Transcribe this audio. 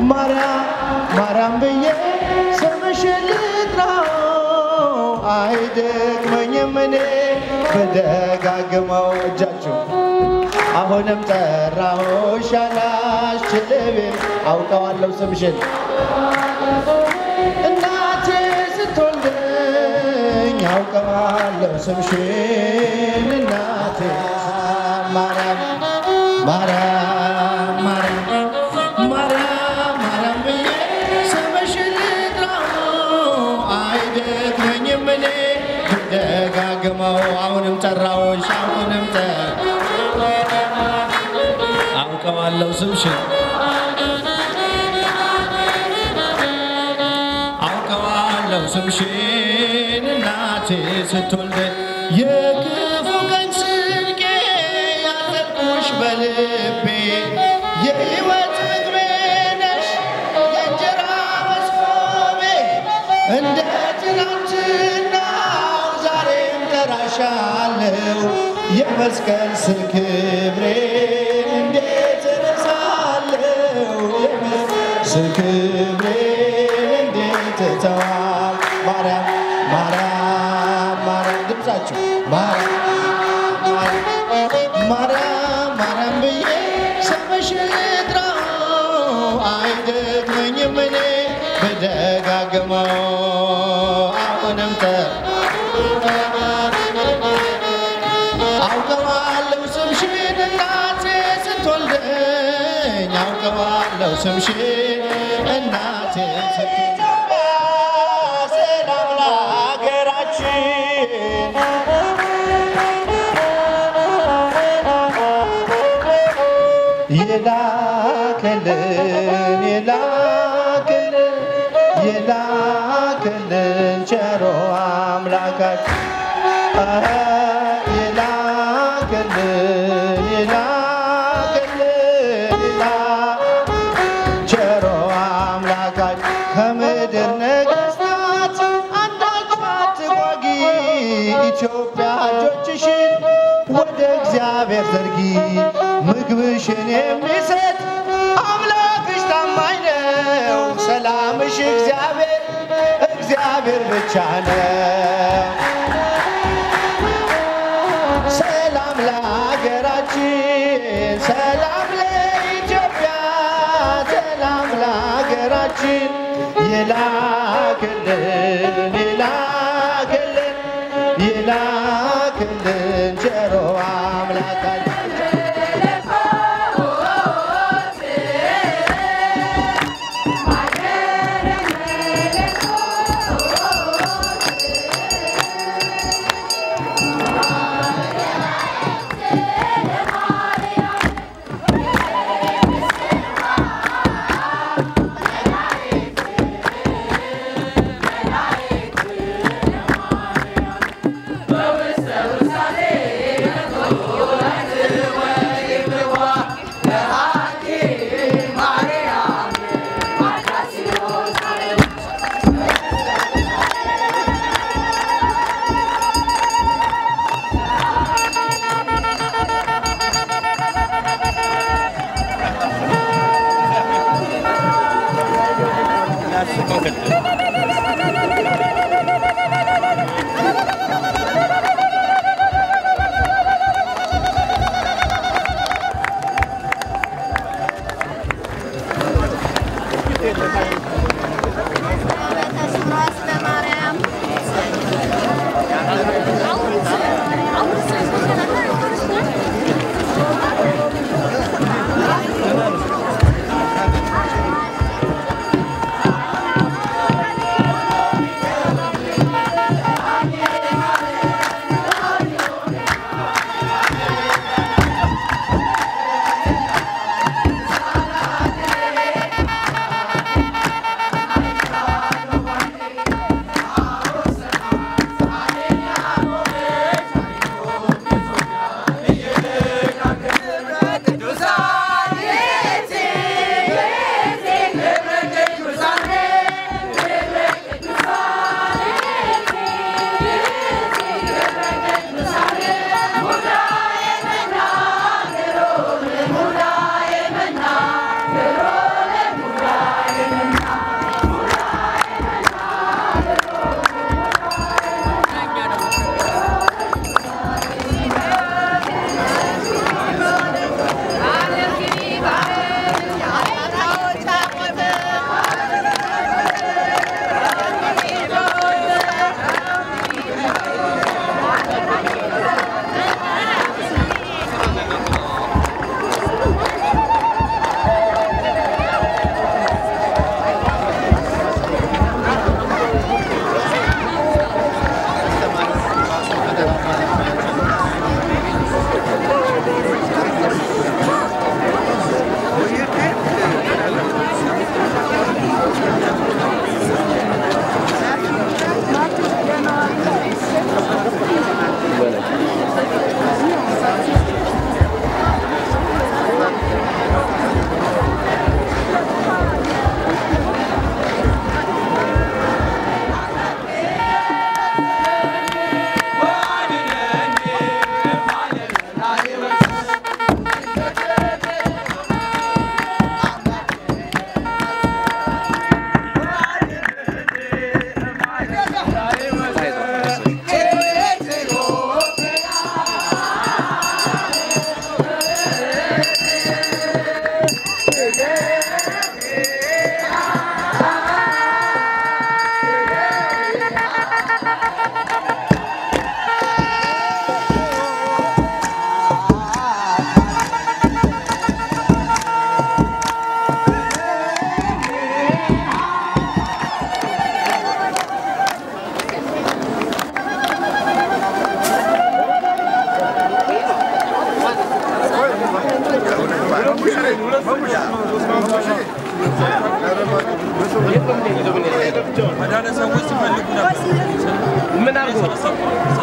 ማርያም ማርያም ብዬ ስምሽን ልጥራው አይደክመኝም እኔ ብደጋግመው እጃችሁ አሁንም ጠራሁሽ አላስችልም አውቀዋለሁ ስምሽን እናቴ ስትወልደኝ አውቀዋለሁ ስምሽን እናቴ ማርያም ማርያም ማርያም ማርያም ማርያም ብዬ ስምሽን ልጥራው አይደክመኝም እኔ ብደጋግመው አሁንም ጠራሁሽ አሁንም ጠ አውቀዋለሁ ስምሽን አውቀዋለሁ ስምሽን እናቴ ስትወልደኝ የክፉ ቀን ስንቄ ያዘልኩሽ በልቤ የሕይወት ምግቤ ነሽ የእንጀራ መስኮቤ እንደ ትናንትናው ዛሬም ጠራሻለሁ የመስቀል ስር ክብሬን እንዴት እረሳለሁ የመስቀል ስር ክብሬን እንዴት እተዋል ማርያም ማርያም ማርያም ድምፃችሁ ማርያም ማርያም ማርያም ብዬ ስምሽን ልጥራው አይደክመኝም እኔ ብደጋግመው አሁንም ተ አውቀዋለሁ ስምሽን እናቴ ስትወልደኝ አውቀዋለሁ ስምሽን እናቴ ስትወልደኝ ሰላም ለሀገራችን የላከልን የላከልን የላከልን ቸሮ አምላካችን አሀ፣ የላከልን የላከልን የላ- ቸሮ አምላካችን ከምድር ነገሥታት አንዳች አትጓጊ ኢትዮጵያ እጆችሽን ወደ እግዚአብሔር ዘርጊ ምግብሽን የሚሰጥ አምላክሽ ታማኝ ነው ሰላምሽ እግዚአብሔር እግዚአብሔር ብቻ ነው ሰላም ለሀገራችን ሰላም ለኢትዮጵያ ሰላም ለሀገራችን የላክልን የላክልን የላክልን ቸሮ አምላካችን መድኃኒት ሰዎች ሲፈልጉ ነበር። ምን አድርጎ ሰበሰብኩ።